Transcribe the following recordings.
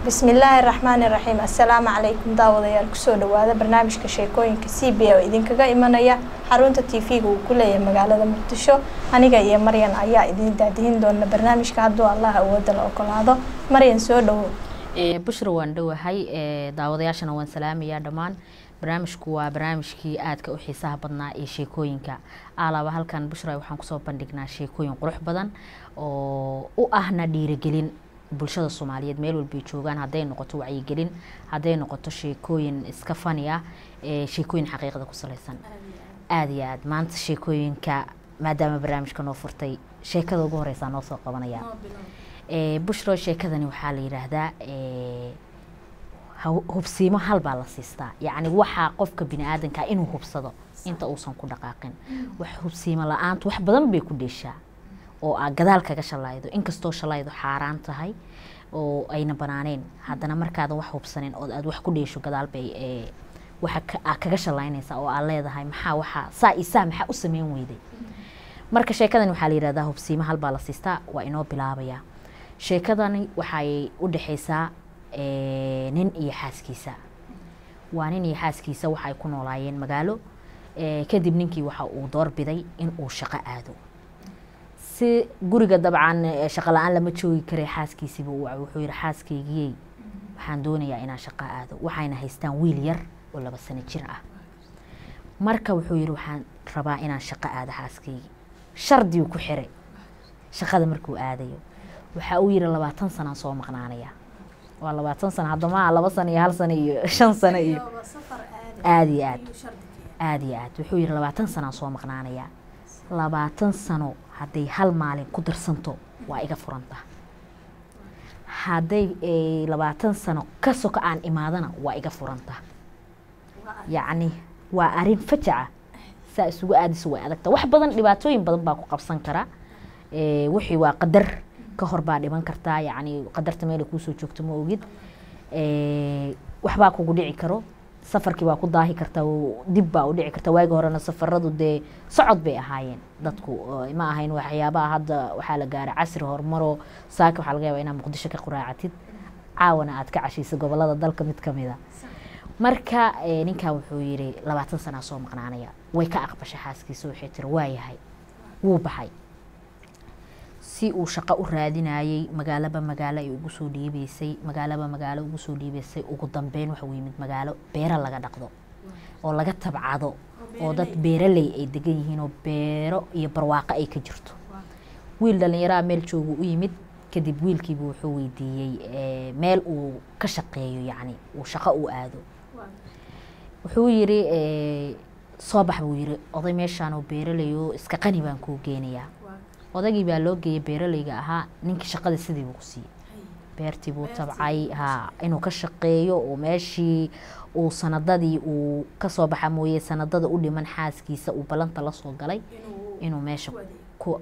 bismillaahi raxmaani raxiim assalaamu calaykum daawadayaal kusoo dhawaada barnaamijka sheekooyinka c b a oo idinkaga imanaya xarunta t v-ga uu ku leeyahay magaalada muqdisho aniga iyo maryan ayaa idin daadihin doona barnaamijka hadduu allah awooda la ogolaado maryan soo dhawow bushra waan dhowahay daawadayaashana waan salaamayaa dhammaan barnaamijku waa barnaamijkii aadka u xiisaha badnaa ee sheekooyinka alaaba halkan bushra waxaan kusoo bandhignaa sheekooyin qurux badan oo u ahna dhiirigelin bulshada soomaaliyeed meel walbay joogaan hadday noqoto wacyigelin hadday noqoto sheekooyin iska fani ah sheekooyin xaqiiqda ku salaysan aada iyo aad maanta sheekooyinka maadaama barnaamijka noo furtay sheekada ugu horeysaa noo soo qabanaya bushro sheekadani waxaa la yidhaahdaa hubsiimo halbaa la siistaa yacni waxaa qofka bini aadanka inuu hubsado inta uusan ku dhaqaaqin wax hubsiimo la-aantu wax badan bay ku dheeshaa oo aa gadaal kaga shalaydo inkastoo shalaydu xaaraan tahay oo ayna banaaneen haddana markaadan wax hubsanin oo aad wax ku dheesho gadaal bay waxa aa kaga shalaynaysaa oo aad leedahay maxaa waxaa saa iyo saa maxaa u sameyn weyday marka sheekadani waxaa la yidhahdaa hubsiimo halbaa la siistaa waa inoo bilaabayaa sheekadani waxay u dhexaysaa nin iyo xaaskiisa waa nin iyo xaaskiisa waxay ku noolaayeen magaalo kadib ninkii waxa uu doorbiday in uu shaqo aado si guriga dabcan shaqo la-aan lama joogi karay xaaskiisiiba wuxuu yihi xaaskaygiyey waxaan doonayaa inaan shaqo aado waxayna haystaan wiil yar oo laba sano jir ah marka wuxuu yihi waxaan rabaa inaan shaqo aado xaaskaygi shardiu ku xiray shaqada markuu aadayo waxa uu yihi labaatan sanaan soo maqnaanaya waa labaatan sano haddama laba sano iyo hal sano iyo shan sano iyo aada iyo aad aada iyo aad wuxuu yihi labaatan sanaan soo maqnaanaya labaatan sano hadday hal maalin ku darsanto waa iga furanta hadday labaatan sano ka soka aan imaadana waa iga furanta yacni waa arrin fajaca saa isugu aadayso way adagta wax badan dhibaatooyin badan baa ku qabsan kara wixii waa qadar ka hor baa dhiban kartaa yacni qadarta meela kuusoo joogto ma ogid waxbaa kugu dhici karo safarkii baa ku daahi karta dib baa u dhici karta waagi horena safaradu dee socod bay ahaayeen dadku ma ahayn waxyaabaha hadda waxaa la gaaray casri horumaro saaka waxaa laga yaaba inaad muqdisho ka quraacatid caawana aad ka cashaysa gobolada dalka mid kamid a marka ninkan wuxuu yihi labaatan sanaa soo maqnaanaya way ka aqbashay xaaskiisa waxay tiri waa yahay wuu baxay si uu shaqo u raadinayey magaalaba magaalo ay ugu soo dhiibeysay magaalaba magaalo ugu soo dhiibeysay ugu dambeyn waxuu yimid magaalo beero laga dhaqdo oo laga tabcado oo dad beeraley ay degan yihiin oo beero iyo barwaaqo ay ka jirto wiil dhallinyaraha meel joogu u yimid kadib wiilkiibu wuxuu weydiiyey meel uu ka shaqeeyo yacni uu shaqo u aado wuxuu yiri soo bax buu yiri oday meeshaan oo beeraley oo iska qani baan kuu geenayaa odagii baa loo geeyay beeraleyga ahaa ninkii shaqada sidii buu ku siiyey beertii buu tabcay ha inuu ka shaqeeyo oo meeshii uu sanadadii uu kasoo baxa mooye sanadada u dhiman xaaskiisa uu ballanta lasoo galay inuu meesha ku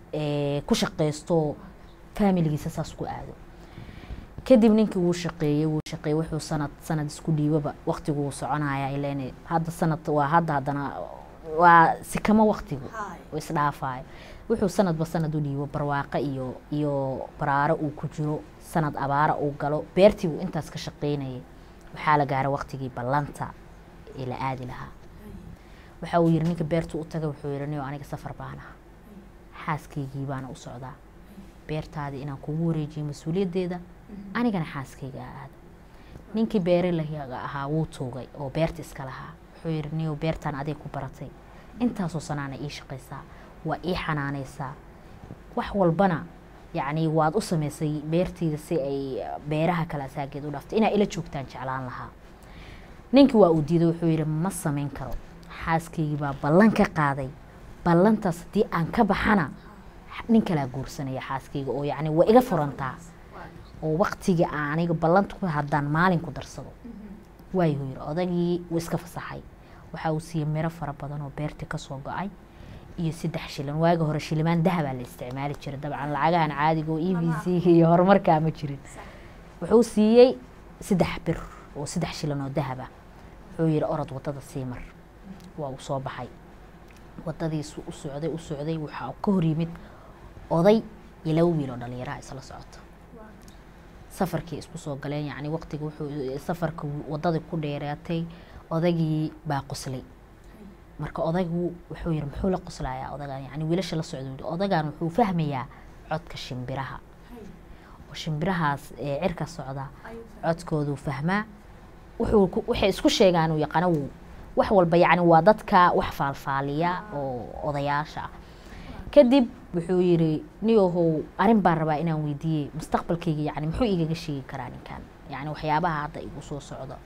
ku shaqeysto faamiligiisa saas ku aado kadib ninkii wuu shaqeeyey wuu shaqeeyey wuxuu sanad sanad isku dhiibaba waqtigu wuu soconaya ilen hadda sanad waa hadda haddana waa sikamo waqtigu isdhaafayo wuxuu sanadba sanad u dhiibo barwaaqo iyo iyo baraaro uu ku jiro sanad abaara uu galo beertii buu intaas ka shaqeynayay waxaa la gaaray waqtigii ballanta ee la aadi lahaa waxa uu yihi ninka beertu u taga wuxuu yihi niyo aniga safar baan aha xaaskaygii baana u socdaa beertaadii inaan kugu wareejiyo mas-uuliyaddeeda anigana xaaskayga aada ninkii beeralahiga ahaa wuu tuugay oo beerta iska lahaa wuxuu yihi niyo beertaan aday ku baratay intaasoo sanaana ii shaqaysaa waa ii xanaanaysaa wax walbana yacni waad u samaysay beerteyda si ay beeraha kale asaageed u dhaftay inaa ila joogtaan jeclaan lahaa ninkii waa uu diiday wuxuu yihi ma samayn karo xaaskaygii baa ballan ka qaaday ballantaas haddii aan ka baxana nin kalaa guursanaya xaaskayga oo yacni waa iga furantaa oo waqtigii aniga ballanta haddaan maalin ku darsado waayuu yiri odagii wuu iska fasaxay waxa uu siiyey miro fara badan oo beertii kasoo go-ay iyo saddex shilin waagi hore shilimaan dahabaa la isticmaali jiray dabcan lacagahan caadiga oo e b c iyo horumarkaa ma jirin wuxuu siiyey saddex bir oo saddex shilin oo dahaba wuxuu yihi orod wadada sii mar waa uu soo baxay wadadiisu u socday u socday waxaa ka hor yimid oday iyo laba wiil oo dhalinyaraha isla socota safarkii isku soo galeen yacni waqtiga wuxuu safarka wadadii ku dheeraatay odagii baa qoslay marka odaygu wuxuu yiri muxuu la qoslayaa odagan yani wiilasha la socda odagan wuxuu fahmayaa codka shimbiraha oo shimbirahaas ee cirka socda codkooduu fahmaa wuxuu ku- waxay isku sheegaan uu yaqaano wuu wax walba yacni waa dadka wax faalfaaliya oo odayaasha ah kadib wuxuu yiri niyahow arrin baan rabaa inaan weydiiyey mustaqbalkayga yacni muxuu igaga sheegi karaa ninkan yacni waxyaabaha hadda igu soo socdo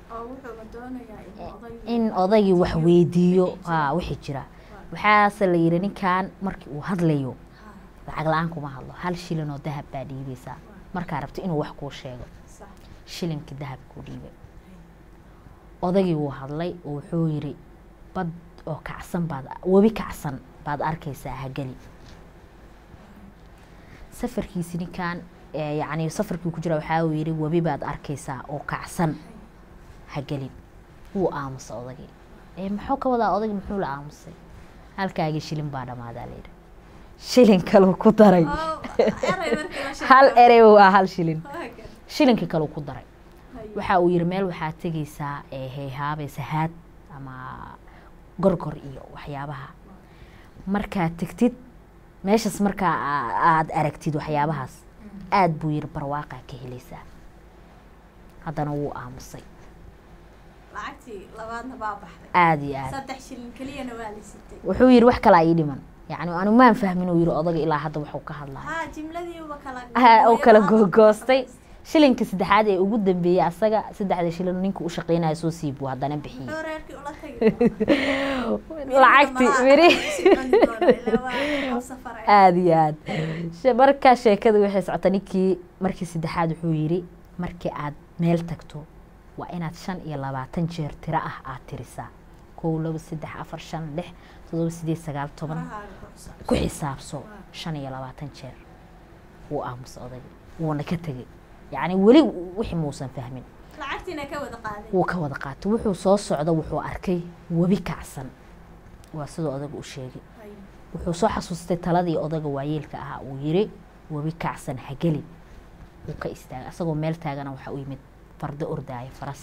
in odaygii wax weydiiyo ha wixii jira waxaase la yidhi ninkan markii uu hadlayo lacag la-aan kuma hadlo hal shilin oo dahab baa dhiibaysaa markaa rabto inuu wax kuu sheego shilinkii dahab kuu dhiibay odaygii wuu hadlay oo wuxuu yidhi bad oo kacsan baad webi kacsan baad arkaysaa hageli safarkiisi ninkan ee yacni safarkii ku jira waxaa uu yidhi webi baad arkaysaa oo kacsan hagelin wuu aamusay odagii ee muxuu ka wadaa odagii muxuu la aamusay halkaagii shilin baa dhammaadaa layidhi shilin kaluu ku daray hal erey waa hal shilin shilinkii kaluu ku daray waxa uu yidhi meel waxaad tegaysaa ee heehaabaysa haad ama gorgor iyo waxyaabaha markaad tegtid meeshaas markaa aa- aad aragtid waxyaabahaas aad buu yidhi barwaaqaa ka helaysaa haddana wuu aamusay lacagtii labaadna baa baxday aada iyo aad saddex shilin keliyana waa la sitay wuxuu yidhi wax kalaa ii dhiman yacni anu maan fahmin uu yidhi odaga ilaa hadda waxuu ka hadlaya haa jimladiiba kala ha uu kala googoostay shilinka saddexaad ee ugu dambeeyey asaga saddexda shilin ninka u shaqeynayo soo siib buu haddana bixiyey muxuu reerkii ula tagi lacagtii miri aada iyo aad She- markaa sheekada waxay socota ninkii markii saddexaad wuxuu yidhi markii aad meel tagto waa inaad shan iyo labaatan jeer tiro ah aad tirisaa kow laba saddex afar shan lix todoba sideed sagaal toban ku xisaabso shan iyo labaatan jeer wuu aamusa odayga wuuna ka tegey yacni weli wixii muusan fahmin lacagtiina ka wada qaaday wuu ka wada qaatay wuxuu soo socda wuxuu arkay webi kacsan waa siduu odaga u sheegay wuxuu soo xasuustay taladii odaga waayeelka ahaa uu yiri webi kacsan hageli wuu ka istaagay asagoo meel taagana waxaa u yimid fardo ordaaya faras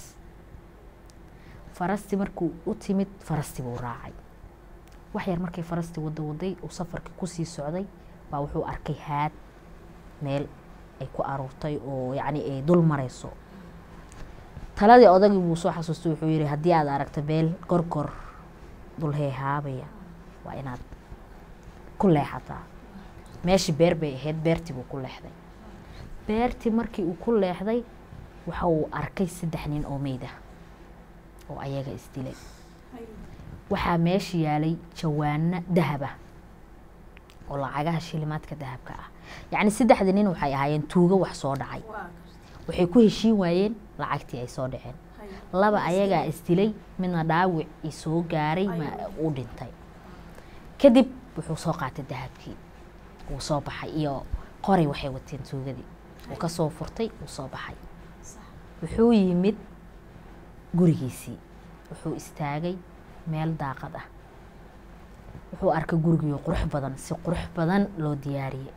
farastii markuu u timid farastii buu raacay wax yar markay farastii wada waday uu safarkii kusii socday baa wuxuu arkay haad meel ay ku aruurtay oo yacni ay dul marayso taladii odagii buu soo xasuustay wuxuu yidhi haddii aad aragto meel gorgor dul heehaabaya waa inaad ku leexataa meeshii beer bay ahayd beertii buu ku leexday beertii markii uu ku leexday waxa uu arkay saddex nin oo meyd ah oo ayaga isdilay waxaa meesha yaalay jawaano dahab ah oo lacagaha shilimaadka dahabka ah yacni saddexdii nin waxay ahaayeen tuugo wax soo dhacay waxay ku heshiin waayeen lacagtii ay soo dhaceen laba ayagaa isdilay midna dhaawicii soo gaaray ma uu dhintay kadib wuxuu soo qaatay dahabkii wuu soo baxay iyo qoray waxay wateen tuugadii wuu ka soo furtay wuu soo baxay wuxuu yimid gurigiisii wuxuu istaagay meel daaqad ah wuxuu arkay gurigiio qurux badan si qurux badan loo diyaariyey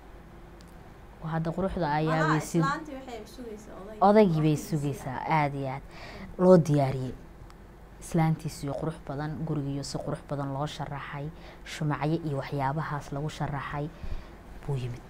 oo hadda quruxda ayaa weysid odaygii bay sugaysaa aada iyo aad loo diyaariyey islaantiisiyo qurux badan gurigiiyo si qurux badan loo sharaxay shumacyo iyo waxyaabahaas lagu sharaxay buu yimid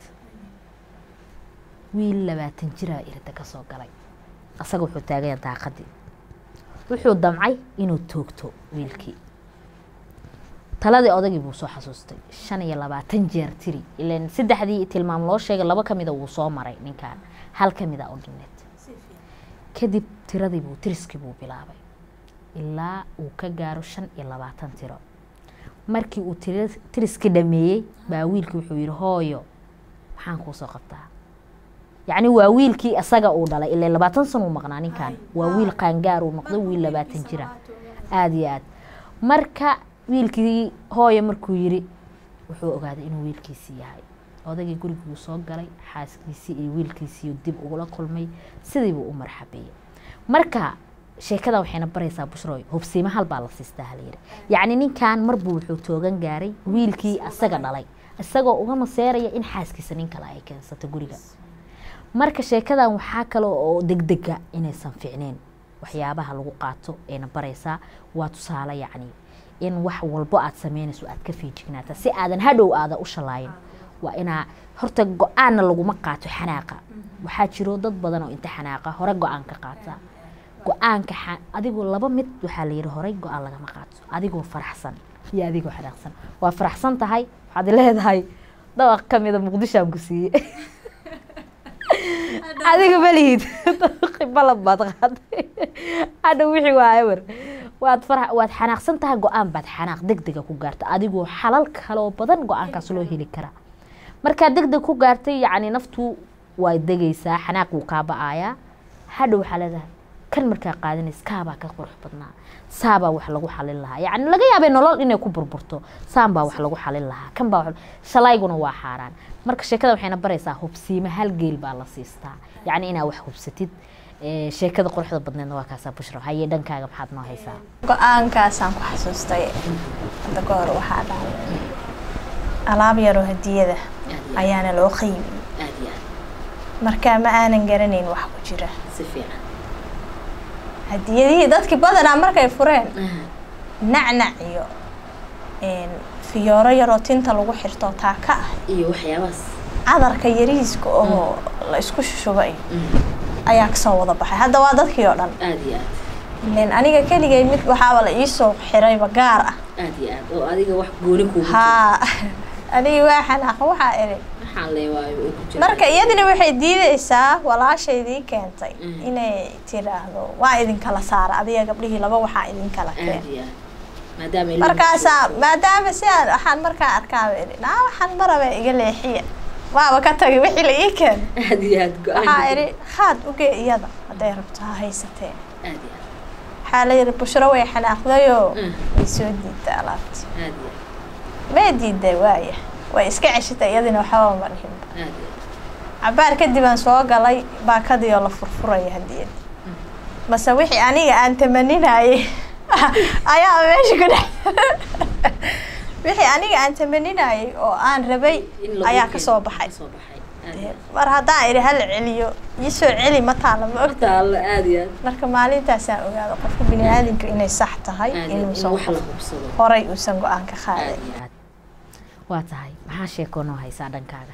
wiil labaatan jiraa irida ka soo galay asaga wuxuu taagaya daaqadii wuxuu damcay inuu toogto wiilkii taladii odagii buu soo xasuustay shan iyo labaatan jeer tiri ilan saddexdii tilmaam loo sheegay laba ka mida wuu soo maray ninkan hal ka mida u dhineed kadib tiradii buu tiriskii buu bilaabay ilaa uu ka gaaro shan iyo labaatan tiro markii uu tiri- tiriskii dhameeyey baa wiilkii wuxuu yihi hooyo maxaan kuu soo qabtaa yacni waa wiilkii asaga uu dhalay ilaa labaatan sano uu maqnaa ninkan waa wiil qaangaar uu noqday wiil labaatan jira aada iyo aad marka wiilkii hooyo markuu yiri wuxuu ogaaday inuu wiilkiisii yahay odagii guriguu soo galay xaaskiisii iyo wiilkiisii dib ugula kulmay sidiibuu u marxabeeyey marka sheekada waxayna baraysaa bushroy hubsiimo hal baa la siistaa halayidhi yacni ninkan marbuu wuxuu toogan gaaray wiilkii asaga dhalay isagoo uga maseeraya in xaaskiisa nin kale ay keensato guriga marka sheekadan waxaa kale oo degdega inaysan fiicneen waxyaabaha lagu qaato ayna baraysaa waa tusaale yacni in wax walbo aad sameynayso aad ka fiijignaata si aadan hadhow aada u shalaayin waa inaa horta go-aanna laguma qaato xanaaqa waxaa jiro dad badan oo inta xanaaqa hore go-aan ka qaata go-aanka xa- adigoo laba mid waxaa la yidhi horey go-aan lagama qaato adigoo faraxsan iyo adigoo xanaaqsan waa faraxsan tahay waxaad leedahay dabaq ka mida muqdishoaan ku siiyey adiga malihid balab baad qaaday hadha wixii waa ewer waad fara waad xanaaqsan tahay go-aan baad xanaaq degdega ku gaarta adigoo xalal kaloo badan go-aankaas loo heli karaa markaa degdeg ku gaartay yacni naftu waa degaysaa xanaaq wuu kaa ba-aayaa hadha waxaa leedahay kan markaa qaadanays kaabaa ka qurux badnaa saabaa wax lagu xalin lahaa yacni laga yaabay nolol inay ku burburto saan baa wax lagu xalin lahaa kan baa wax shalayguna waa xaaraan marka sheekada waxayna baraysaa hubsiima hal geel baa la siistaa yacni inaa wax hubsatid Ee, sheekada quruxda badneedna waa kaasaa bushra haye dhankaaga maxaad noo haysaa go-aankaasaan ku xasuustay hadda ka hor waxaa dhacday alaab yaroo hadiyada ayaana loo qiimiyey aad iyo aad marka ma aanan garanayn wax ku jira si fiican hadiyadihii dadkii badanaa markay fureen nacnac iyo een, fiyooro yaroo tinta lagu xirto taaka ah iyo waxyaabahaas cadarka yariiska oo la isku shushubay ayaa kasoo wada baxay hadda waa dadkii oo dhan aad iyo aad ileen aniga keligay mid waxaaba la iisoo xirayba gaar ah aad iyo aad oo adiga wax gooni kuugu haa anigi waa xanaaqa waxaa iri waxaan leewaayo ay ku jiraan marka iyadina waxay diideysaa walaashaydii keentay Mm. inay tiraahdo waa idinkala saara adiga gabdhihii laba waxaa idinkala aad keen iyo aad maadaama ilmo markaasaa maadaama si aan waxaan markaa arkaaba iri naa waxaan maraba iga leexiya waaba ka tagay wixii la ii keen aad iyo aad go-aan waxaa iri khaad ugee iyada hadday rabto ha haysatee aad iyo aad waxaa la yidhi bushro way xanaaqdayoo Mm. way soo diidtay alaabta aad iyo aad may diiday waaya way iska ceshitay iyadina waxbaba ma dhihinba aad iyo cabaar kadib aan soo galay baakadii oo la furfuraya hadiyad mase wixii aniga aan tamaninayay ayaa meesha ku dhex wixii aniga aan tamaninayay oo aan rabay in lagu ayaa keeno. kasoo baxay kasoo baxay aad Dee, iyo aad mar haddaan idhi hal celiyo ii soo celi ma taala ma og taalo aad iyo aad marka maalintaasaan ogaada qofka bini aadamka inay sax tahay aad iyo aad in inuusan wax la hubsado horay uusan go-aan ka qaaday aad iyo aad waa tahay maxaa sheekoo noo haysaa dhankaaga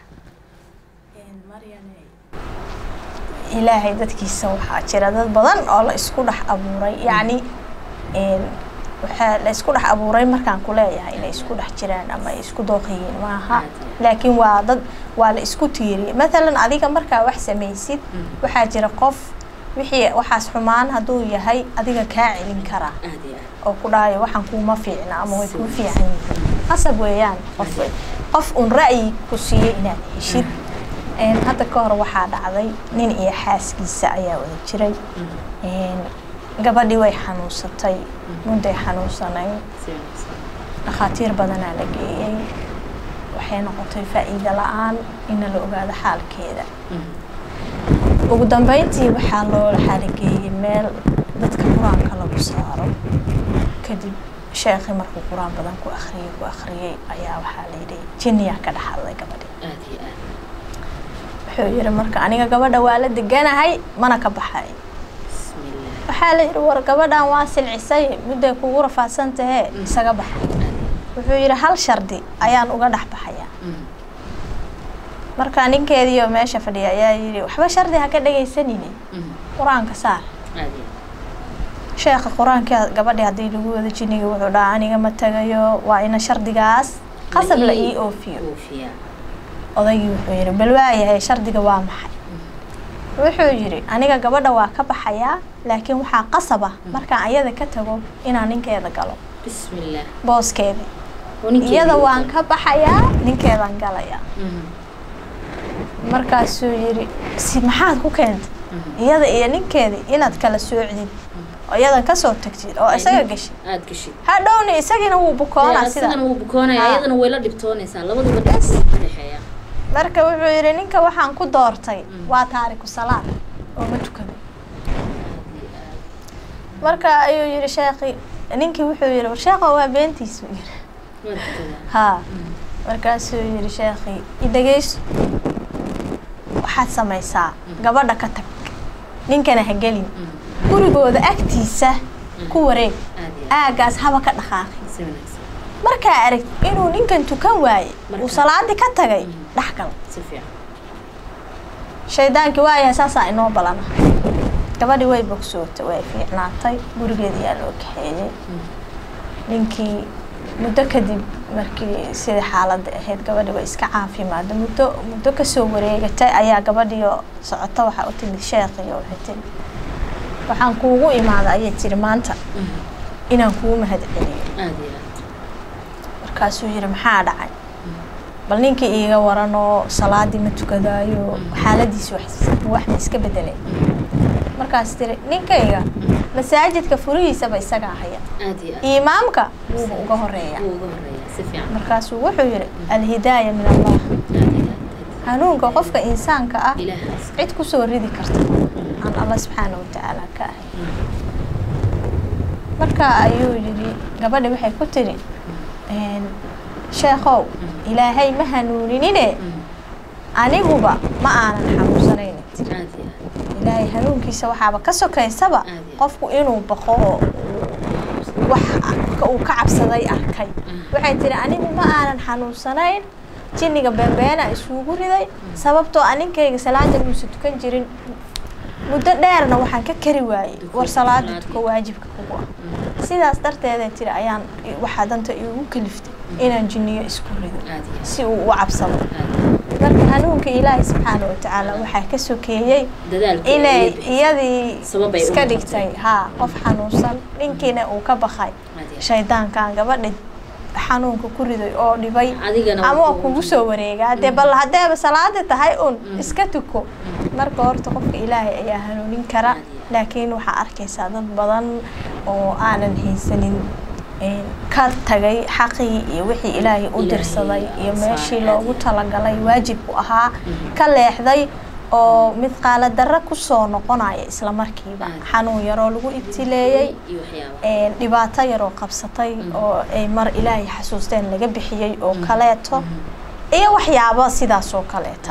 ilaahay dadkiisa waxaa jira dad badan oo la isku dhex abuuray yacni een, waxaa la isku dhex abuuray markaan ku leeyahay inay isku dhex jiraan ama ay isku dooqayiin maaha laakiin waa dad waa la isku tiiriyay mathalan adiga markaa wax samaysid waxaa jira qof wixii waxaas xumaan hadduu yahay adiga kaa celin karaa aad iyo aad oo ku dhahayo waxaan kuuma fiicna ama way kuu fiican yihiin qasab weeyaan qof qof un ra'yi ku siiyey inaad heshid Een, hadda ka hor waxaa dhacday nin iyo xaaskiisa ayaa wada jiray Een, gabadhii way xanuunsatay mudday xanuunsanayn si wanaagsan dhakhaatiir badanaa la geeyey waxay noqotay faa'iido la-aan ina la ogaado xaalkeeda ugu dambeyntii waxaa loo xaalageeyey meel dadka qur-aanka lagu saaro kadib sheekhi markuu qur-aan badan ku akhriyey ku akhriyey ayaa waxaa la yidhi jinniyaa ka dhaxalday gabadhi aad iyo aad wuxuu yidhi marka aniga gabadha waa la deganahay mana ka baxay bismillah waxaa la yidhi war gabadhan waa silcisay mudday kugu rafaadsan tahee isaga baxa wuxuu yidhi hal shardi ayaan uga dhex baxayaa marka ninkeediioo meesha fadhiya ayaa yidhi waxba shardi ha ka dhegaysanine qur-aanka saar aad iyo sheekha qur-aanka gabadhi haddii lagu wada jiniga wuxuu dhahaa aniga ma tagayo waa ina shardigaas qasab la ii oofiyo aad oofiyaa odaygii wuxuu yidhi bal waayahay shardiga waa maxay wuxuu yidhi aniga gabadha waa ka baxayaa laakiin waxaa qasab ah markaan ayada ka tago inaan ninkeeda galo bismillah booskeedii oo ninkeedii iyada uu waan tago. ka baxayaa ninkeedaan galayaa Mhm, markaasuu yidhi si maxaad ku keentay mhm. iyada iyo ninkeedii inaad kala soocdid oo iyadan kasoo tagtid oo isaga gashid aad gashid hadhowna isagiina wuu bukoonaa sida asigana wuu bukoonaya Ha. iyadana way la dhibtoonaysaa labaduba dhibka ka dhexeeya marka wuxuu yidhi ninka waxaan ku doortay Mm. waa taariku salaad oo ma tukado aad iyo aad marka ayuu yidhi sheekhi ninkii wuxuu yidhi war sheekha waa beentiisu yidhi waa tukadaa haa Mhm, markaasuu yidhi sheekhi i dhegeyso waxaad samaysaa gabadha ka tag ninkana ha gelin gurigooda agtiisa ku wareeg aagaas haba ka dhaqaaqi markaa arag inuu ninkan tukan waaye uu salaadii ka tagay dhexgal shaydaankii waayahay saasaa inoo balana gabadhii way bogsootay way fiicnaatay gurigeeda yaa loo kaxeeyey ninkii muddo kadib markii sidai xaaladda ahayd gabadhi way iska caafimaada muddo muddo kasoo wareegatay ayaa gabadhiio socota waxaa u timid sheekhiyo waxay tiri waxaan kuugu imaada ayay tiri maanta inaan kugu mahad celiyo markaasuu yihi maxaa dhacay bal ninkii iiga waranoo salaadii ma tukadaayo xaaladiisi wax ma iska bedelay markaas tiri ninkayga masaajidka furihiisaba isagaa haya imaamka wuuba uga horeeya markaasuu wuxuu yihi alhidaaya min allah hanuunka qofka insaanka ah cid kusoo ridi karta aan alla subxaana watacaala ka ahay marka ayuu yihi gabadhi waxay ku tiri sheekhow ilaahay ma hanuuninine aniguba ma aanan xanuunsanayn ilaahay hanuunkiisa waxaaba ka sokaysaba qofku inuu baqo oo wax uu ka cabsaday arkay waxay tiri anigu ma aanan xanuunsanayn jinniga beenbeena isugu riday sababtoo aninkayga salaada muusa tukan jirin muddo dheerna waxaan ka kari waayey war salaada tuka waajibka kugu ah sidaas darteeday tiri ayaan waxaa danta igu kaliftay inaan jinniyo isku rido si uu u cabsado marka hanuunka ilaahay subxaana watacaala waxaa ka sokeeyey inay iyadii iska dhigtay haa qof xanuunsan ninkiina uu ka bakay shaydaankan gabadha xanuunka ku riday oo dhibay ama kugu soo wareegaa dee bal haddeeba salaada tahay un iska tuko marka horta qofka ilaahay ayaa hanuunin kara laakiin waxaa arkaysaa dad badan oo aanan haysanin ka tagay xaqii iyo wixii ilaahay u dirsaday iyo meeshii loogu talagalay waajibku ahaa ka leexday oo mid qaaladarra kusoo noqonaya isla markiiba xanuun yaroo lagu ibtileeyey dhibaato yaroo qabsatay oo ay mar ilaahay xasuusteen laga bixiyey oo kaleeto iyo waxyaabo sidaas oo kaleeta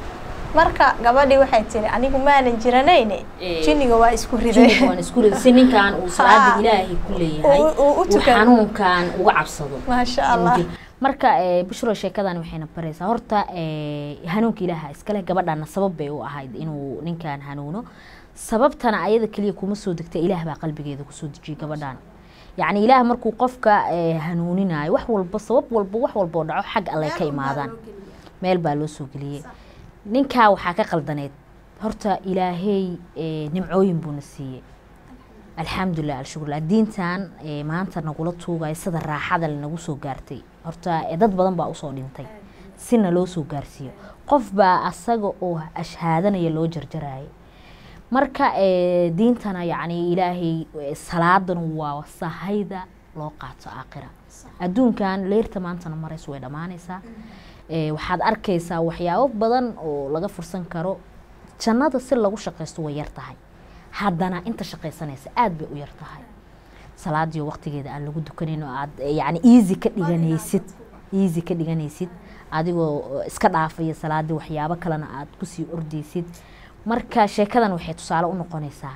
marka gabadhii waxay tiri anigu maanan jiranayne jinniga waa isku ridaysi ninkaan uu salaada ilaahay ku leeyahay uu xanuunkan uga cabsado maasha allah marka bushro sheekadan waxayna baraysaa horta hanuunka ilaaha iskale gabadhana sabab bay u ahayd inuu ninkan hanuuno sababtana ayada keliya kuma soo degta ilaah baa qalbigeeda kusoo dejiyay gabadhan yacni ilaah markuu qofka hanuuninayo wax walba sabab walba wax walboo dhaco xag alle ka imaadaan meel baa loo soo geliyey ninkaa waxaa ka qaldaneed horta ilaahey nimcooyin buuna siiyey alxamdulilah alshukurlah diintan maanta nagula tuugayo sida raaxada lanagu soo gaartay horta dad badan baa usoo dhintay sina loo soo gaarsiiyo qof baa asaga oo ashhaadanaya loo jarjarayay marka diintana yacni ilaahay salaadan waa sahayda loo qaato aakhira adduunkan leyrta maantana marayso way dhammaanaysaa waxaad arkaysaa waxyaabo badan oo laga fursan karo jannada si lagu shaqaysto way yar tahay haddana inta shaqaysanaysa aada bay u yar tahay salaadiyo waqtigeeda aan lagu dukanin oo aad yani easy ka dhiganaysid easy ka dhiganaysid adigoo iska dhaafaya salaadii waxyaabo kalena aad kusii ordaysid marka sheekadan waxay tusaale u noqonaysaa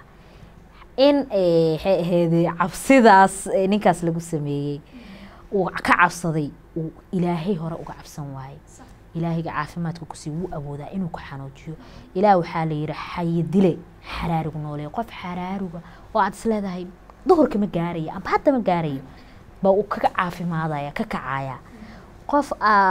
in waxay ahayd cabsidaas ninkaas lagu sameeyey uu ka cabsaday uu ilaahay hore uga cabsan waayey ilaahayga caafimaadka kusii wuu awoodaa inuu ku xanoojiyo ilaah waxaa la yihi xaye dile xaraarigu noolee qof xaraaruga oo aad isleedahay duhurka ma gaarayo amba hadda ma gaarayo baa uu kaga caafimaadaya ka kacaya qof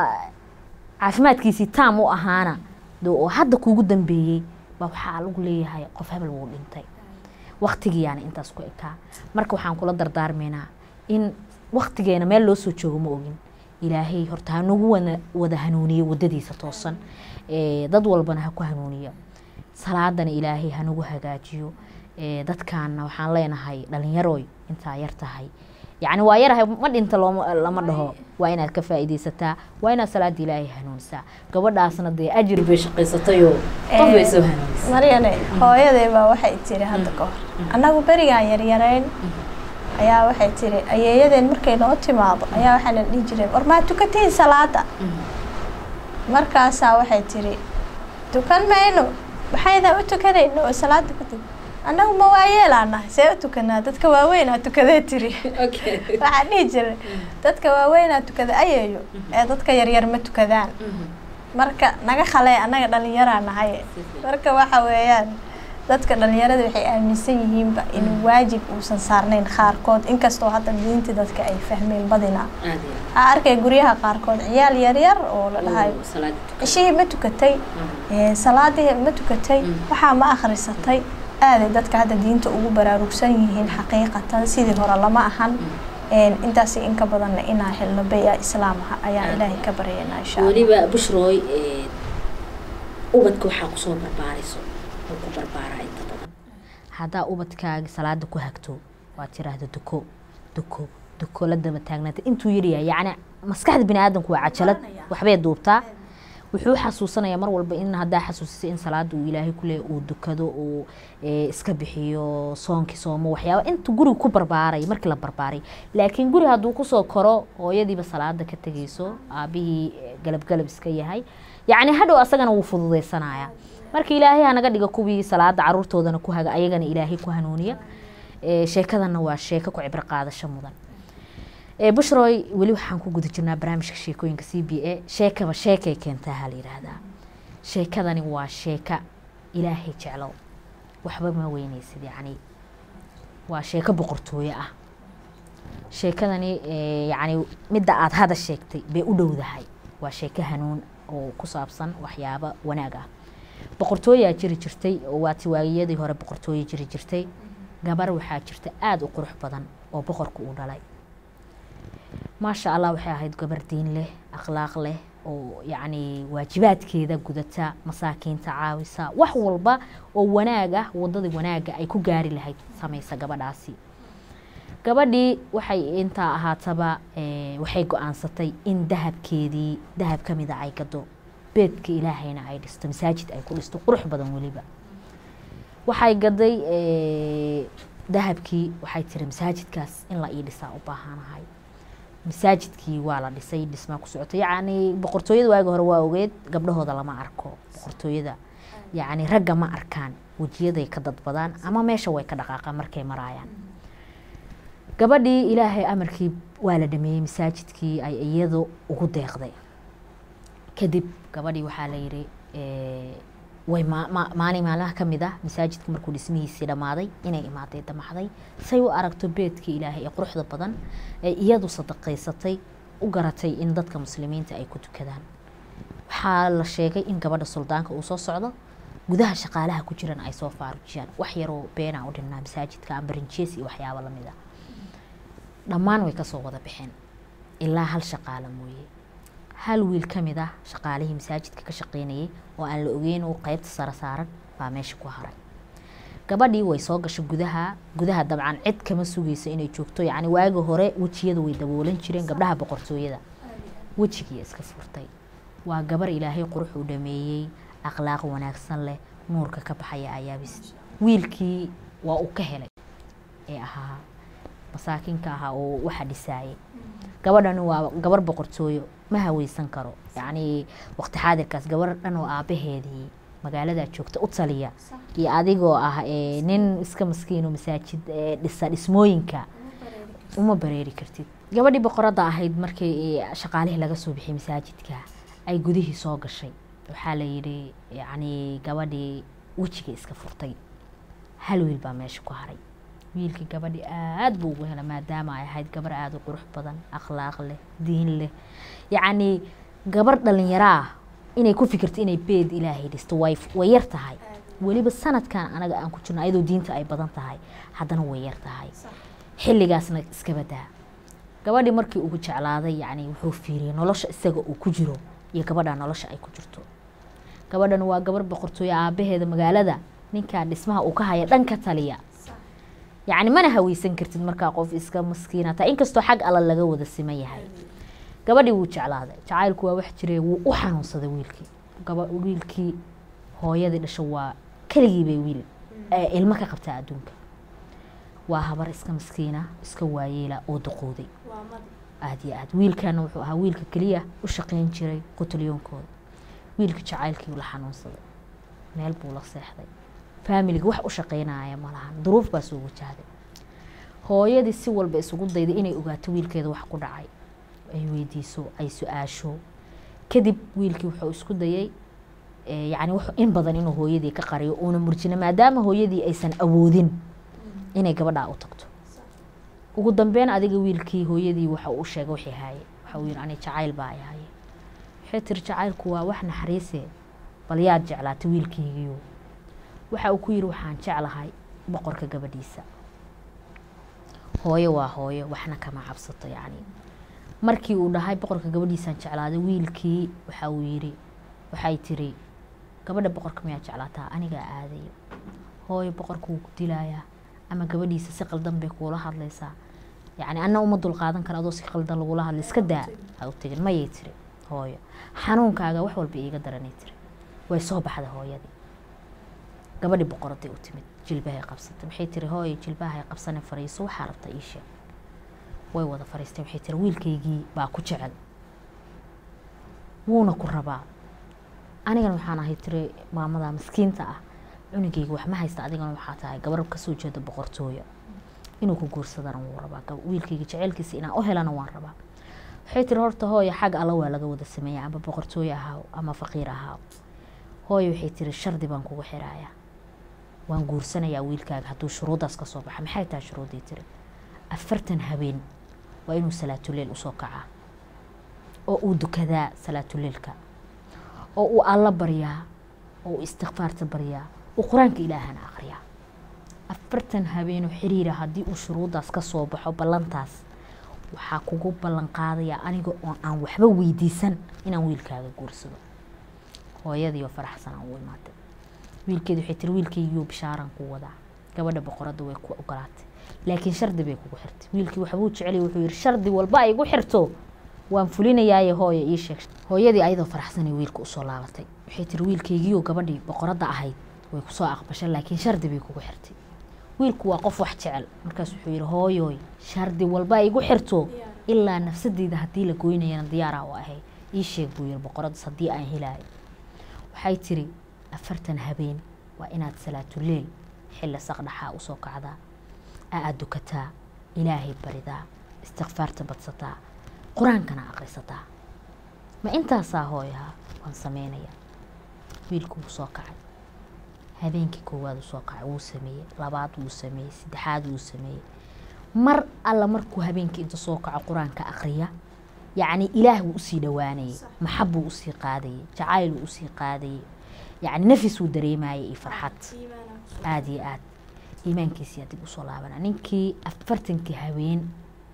caafimaadkiisii taam u ahaana oo hadda kuugu dambeeyey baa waxaa lagu leeyahay qof hebel wuu dhintay waktigiyaana intaas ku ekaa marka waxaan kula dardaarmaynaa in waktigeena meel loo soo joogo ma ogin ilaahay horta hanagu wana wada hanuuniyo wadadiisa toosan dad walbana ha ku hanuuniyo salaadana ilaahay hanagu hagaajiyo dadkaana waxaan leenahay dhalinyaroy intaa yar tahay yacni waa yarahay ma dhinta looma lama dhaho waa inaad ka faa'iidaysataa waa inaad salaada ilaahay hanuunisaa gabadhaasna dee ajir bay shaqaysatayoo qof bay soo hanuunisay maryane hooyaday baa waxay tiri hadda ka hor annagu berigaan yaryarayn ayaa waxay tiri ayeeyadeen markay noo timaado ayaa waxaa la dhihi jireen war maa tukatiin salaada markaasaa waxay tiri tukan mayno maxaydaa u tukanayno oo salaada kadib annagu ma waayeelaa nahay see u tukanaa dadka waaweynaa tukadee tiri waxaa dhihi jiray dadka waaweynaa tukada ayeeyo ee dadka yaryar ma tukadaan marka naga khalee annaga dhalinyaraa nahay marka waxa weeyaan dadka dhalinyarada waxay aaminsan yihiinba in waajib uusan saarnayn qaarkood inkastoo hadda diinta dadka ay fahmeen badinaa waxaa arkay guryaha qaarkood ciyaal yaryar oo la dhahayo cishihii ma tukatay salaadii ma tukatay waxaa ma akhrisatay aaday dadka hadda diinta ugu baraarugsan yihiin xaqiiqatan sidii hore lama ahan intaas inka badanna inaa helno baya islaam ah ayaan ilaahay ka baryaynaa insha allah weliba bushrooy ubadka waxaa kusoo barbaarayso oo ku barbaaraa inta badan haddaa ubadkaaga salaada ku hagto waad tiraahda duko duko duko la daba taagnaata intuu yaryahay yacni maskaxda bini aadamku waa cajalad waxbay duubtaa wuxuu xasuusanayaa mar walba in haddaa xasuusisay in salaada uu ilaahay ku leeyahy uu dukado uu iska bixiyo soonkii soomo waxyaaba inta guriga ku barbaaray markii la barbaaray laakiin guri hadduu kusoo koro hooyadiiba salaada ka tegayso aabihii galab galab iska yahay yacni hadhow asagana wuu fududaysanaya marka ilaahay hanaga dhiga kuwii salaada caruurtoodana ku haga ayagana ilaahay ku hanuuniya sheekadana waa sheeko ku cibro qaadasho mudan bushroy weli waxaan ku guda jirnaa barnaamijka sheekooyinka c b a sheekaba sheekay keentaa ha la yidhaahdaa sheekadani waa sheeka ilaahay jeclow waxba ma weyneysid yacni waa sheeko boqortooyo ah sheekadani yacni midda aada hada sheegtay bay u dhowdahay waa sheeko hanuun oo ku saabsan waxyaabo wanaag ah boqortooyaa jiri jirtay oo waati waagiyadii hore boqortooyo jiri jirtay gabar waxaa jirta aada u qurux badan oo boqorka uu dhalay maasha allah waxay ahayd gabar diin leh akhlaaq leh oo yacni waajibaadkeeda gudata masaakiinta caawisa wax walba oo wanaag ah wadadii wanaaga ay ku gaari lahayd samaysa gabadhaasi gabadhii waxay intaa ahaataba waxay go-aansatay in dahabkeedii dahab ka mida ay gado beedka ilaahayna ay dhisto masaajid ay ku dhisto qurux badan weliba waxay gaday dahabkii waxay tiri masaajidkaas in la ii dhisaa u baahanahay masaajidkii waa la dhisay dhismaa ku socotay yacni boqortooyada waagi hore waa ogeed gabdhahooda lama arko boqortooyada yacni ragga ma arkaan wejiyaday ka dadbadaan ama meesha way ka dhaqaaqaan markay maraayaan gabadhii ilaahay amarkii waa la dhameeyey masaajidkii ay iyadu ugu deeqday kadib gabadhii waxaa la yidhi way maalin maalmaha ka mid ah masaajidka markuu dhismihiisii dhammaaday inay imaaday damaxday say u aragto beedka ilaahay ee quruxda badan ee iyadu sadaqaysatay u garatay in dadka muslimiinta ay ku tukadaan waxaa la sheegay in gabadha suldaanka uu soo socdo gudaha shaqaalaha ku jiran ay soo faarujiyaan wax yaroo beena u dhinnaa masaajidka ambarinjees iyo waxyaabo lamid a dhammaan way kasoo wada baxeen ilaa hal shaqaala mooye hal wiil ka mid ah shaqaalihii masaajidka ka shaqeynayay oo aan la ogeyn uu qeybta sare saaran baa meesha ku haray gabadhii way soo gashay gudaha gudaha dabcan cid kama sugayso inay joogto yacni waagi hore wejiyada way daboolan jireen gabdhaha boqortooyada wejigii iska furtay waa gabar ilaahay qurux uu dhameeyey akhlaaq wanaagsan leh nuurka ka baxaya ayaabis wiilkii waa uu ka helay ee ahaa masaakiinka ahaa oo waxa dhisaayay gabadhani waa gabar boqortooyo ma haweysan karo yacni waqti xaadirkaas gabar dhan oo aabaheedii magaaladaa joogta u taliya iyo adigoo ah nin iska maskiino masaajid dhisa dhismooyinka uma bareeri kartid gabadhii boqoradda ahayd markii shaqaalihii laga soo bixiyay masaajidka ay gudihii soo gashay waxaa la yidhi yacni gabadhii wejiga iska furtay hal wiil baa meesha ku haray wiilkii gabadhii aada buu ugu hela maadaama ay ahayd gabar aada u qurux badan akhlaaq leh diin leh yacni gabar dhalinyaro ah inay ku fikirto inay beed ilaahay dhisto way way yar tahay weliba sanadkan anaga aan ku jirno ayadoo diinta ay badan tahay haddana way yar tahay xilligaasna iska badaa gabadhii markii ugu jeclaaday yacni wuxuu fiiriyay nolosha isaga uu ku jiro iyo gabadha nolosha ay ku jirto gabadhan waa gabar boqortooyo aabaheeda magaalada ninkaa dhismaha uu ka haya dhanka taliya yacni mana haweysan kartid markaa qof iska maskiinata inkastoo xag alla laga wada siman yahay gabadhii wuu jeclaaday jacaylku waa wax jire wuu u xanuunsaday wiilkii gaba wiilkii hooyadii dhasho waa keligii bay wiil ilmo ka qabtaa adduunka waa habar iska maskiina iska waayeela oo duqooday aada iyo aad wiilkana wuxuu ahaa wiilka keliya u shaqeyn jiray qutulyoonkooda wiilka jacaylkii la xanuunsaday meel buu la seexday faamiliga wax u shaqeynaya ma lahan duruuf baa soo wajahday hooyadii si walba isugu dayday inay ogaato wiilkeeda wax ku dhacay ay weydiiso ay su-aasho kadib wiilkii wuxuu isku dayay yani in badan inuu hooyadii ka qariyo uuna murjina maadaama hooyadii aysan awoodin inay gabadhaa u tagto ugu dambeyn adiga wiilkii hooyadii waxa uu sheegay wixii haaye waxa uu yidhi ani jacayl baa ay haaye waxay tiri jacaylku waa wax naxariise bal yaad jeclaatay wiilkeygiiyo waxa uu ku yidhi waxaan jeclahay boqorka gabadhiisa hooyo waa hooyo waxna kama cabsato yacni markii uu dhahay boqorka gabadhiisaan jeclaaday wiilkii waxa uu yidhi waxay tiri gabadha boqorka miyaa jeclaataa anigaa aadayo hooyo boqorka wuu ku dilayaa ama gabadhiisa si qaldan bay kuula hadlaysaa yacni anna uma dulqaadan kara adoo si qaldan lagula hadlay iska daa ha u tegin mayay tiri hooyo xanuunkaaga wax walba iiga daranay tiri way soo baxday hooyadii gabadhii boqoraday u timid jilbahay qabsatay waxay tiri hooyo jilbahay qabsane fariiso waxaa rabta ii sheeg way wada fariistay waxay tiri wiilkaygii baa ku jecel wuuna ku rabaa anigana waxaan ahay tiri maamada maskiinta ah cunugeyga wax ma haysta adigana waxaa tahay gabar kasoo jeeda boqortooya inuu ku guursadana wuu rabaa wiilkayga jeceylkiisa inaan u helana waan rabaa waxay tiri horta hooyo xag alla waa laga wada sameeya ama boqortooye ahaaw ama faqiir ahaaw hooyo waxay tiri shardi baan kugu xiraaya waan guursanayaa wiilkaaga hadduu shuruuddaas ka soo baxa maxay tahay shuruuddii tiri afartan habeen waa inuu salaatuleyl usoo kacaa oo uu dukadaa salaatuleylka oo uu alla baryaa oo uu istikfaarta baryaa uu qur-aanka ilaahana akhriyaa afartan habeenoo xiriira haddii uu shuruuddaas ka soo baxo ballantaas waxaa kugu ballan qaadayaa aniga oo aan waxba weydiisan inaan wiilkaaga guursado hooyadiioo faraxsan aan u imaatay wiilkeedi waxay tiri wiilkaygiioo bishaaran ku wadaa gabadha boqoradda way ku ogolaatay laakiin shardi bay kugu xirtay wiilkii waxbuu jeceliy wuxuu yihi shardi walba ay igu xirto waan fulinayaaye hooyo ii sheeg hooyadii ayadoo faraxsanay wiilka usoo laabatay waxay tiri wiilkaygiioo gabadhii boqoradda ahayd way kusoo aqbashay laakiin shardi bay kugu xirtay wiilku waa qof wax jecel markaas wuxuu yihi hooyoy shardi walba ay igu xirto ilaa nafsadeyda haddii la goynayana diyaaraa u ahay ii sheeg buu yihi boqoraddaas haddii aan helaayo waxay tiri afartan habeen waa inaad salaatuleyl xilli saqdhaxaa usoo kacdaa aa dukataa ilaahay baridaa istikfaarta badsataa qur-aankana aqrisataa ma intaasaa hooyaha waan sameynayaa wiilku wuu soo kacay habeenkii koowaad uu soo kacay wuu sameeyey labaad wuu sameeyey saddexaad wuu sameeyey mar alla markuu habeenkii inta soo kaco qur-aanka aqriya yacni ilaah wuu usii dhowaanayay maxab buu usii qaadayay jacayl wuu usii qaadayay yacni nafis wuu dareemayay iyo farxad aada iyo aad iimaankiisii dib usoo laabana ninkii afartankii habeen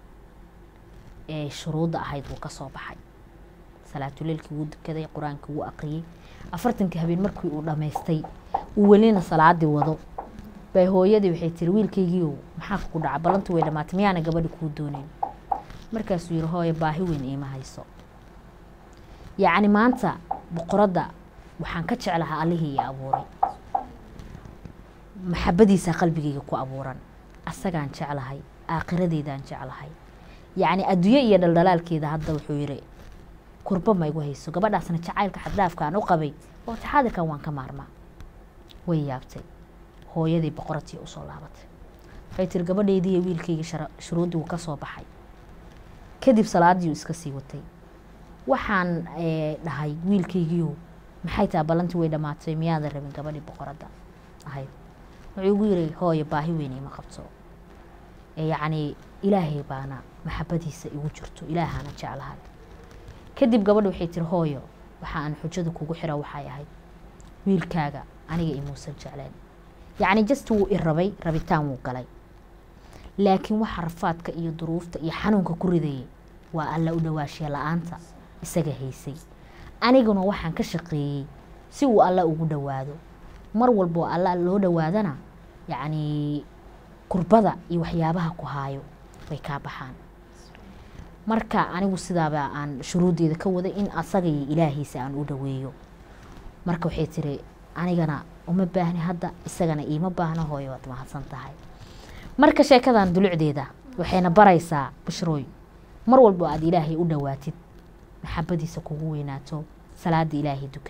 ee shuruudda ahayd wuu ka soo baxay salaatuleylkii wuu dukaday qur-aankii wuu aqriyey afartankii habeen markii uu dhammaystay uu welina salaadii wado bay hooyadii waxay tiri wiilkaygiiow maxaa kugu dhaca ballantii way dhamaatay miyaana gabadhi kuu dooneyn markaasuu yihi hooyo baahi weyn iima hayso yacni maanta boqoradda waxaan ka jeclahaa allihii ii abuuray maxabadiisaa qalbigayga ku abuuran asagaan jeclahay aakhiradeydaan jeclahay yacni adduunye iyo dhaldhalaalkeeda hadda wuxuu yihi kurba ma igu hayso gabadhaasna jacaylka xaddhaafkaan u qabay waqti xaadirkan waan ka maarmaa way yaabtay hooyadii boqoradtii usoo laabatay waxay tiri gabadheydii iyo wiilkayga shuruuddii wuu ka soo baxay kadib salaadii uu iska sii watay waxaan dhahay wiilkaygiiyo maxay tahay ballantii way dhammaatay miyaadan rabin gabadhii boqoradda ahayd wuxuu igu yiri hooyo baahi weyn ima qabto yacni ilaahay baana maxabadiisa igu jirto ilaahana jeclahay kadib gabadha waxay tiri hooyo waxa aan xujada kugu xira waxay ahayd wiilkaaga aniga imuusan jecleen yacni just wuu i rabay rabitaan wuu galay laakiin waxa rafaadka iyo duruufta iyo xanuunka ku ridayay waa alla u dhawaashiya la-aanta isaga haysay aniguna waxaan ka shaqeeyey si uu alla ugu dhowaado mar walboo alla loo dhowaadana yacni kurbada iyo waxyaabaha ku haayo way kaa baxaan marka anigu sidaaba aan shuruuddeeda ka waday in asaga iyo ilaahiisa aan u dhoweeyo marka waxay tiri anigana uma baahni hadda isagana iima baahno hooyo waad mahadsan tahay marka sheekadan dulucdeeda waxayna baraysaa bushrooy mar walbo aad ilaahay u dhowaatid maxabadiisa kugu weynaato salaada ilaahay dukatid